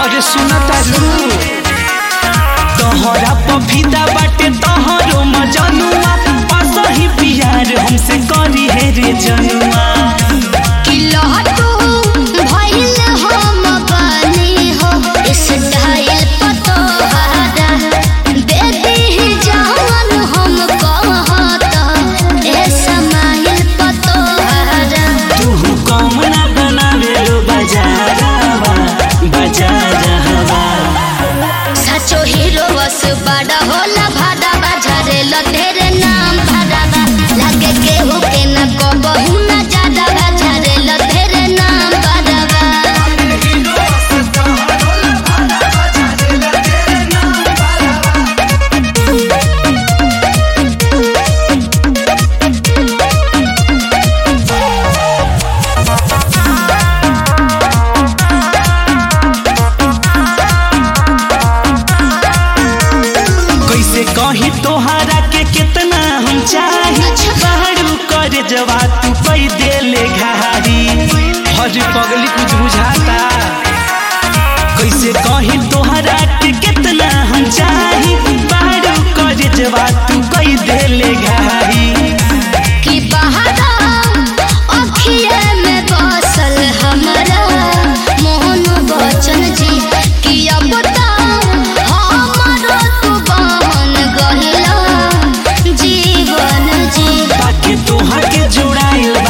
और सुनता रू तोहरा पफीदा बाटे तोहरो मजनुआ पास ही प्यार हमसे करी है रे जनुआ कि लहटू भइल हम बानी हो स्टाइल पतोहारा दे दी जवन हम कहता ए समाइल पतोहारा तू कम ना बनावे लो बाजारवा बाजारवा सचो हीरो बस बड़ा होला भाड़ा बाजारे लतेरे नाम भाड़ा लागे केहू के न कबहू न ज्यादा बाजारे लतेरे नाम भाड़ा कैसे कही तोहरा के कितना हम चाही बाहरू कर जवा तू पै देले घारी हर पगली कुछ बुझाता कैसे कही तोहरा के कितना हम चाही बाहरू कर जवा तू पै देले घारी कि बहारा अखिए में बसल हमरा मोहन बचन जी कि अब ता हमरो तू बहन गहिला जीवन जी बाकी तोहर के जुड़ाइल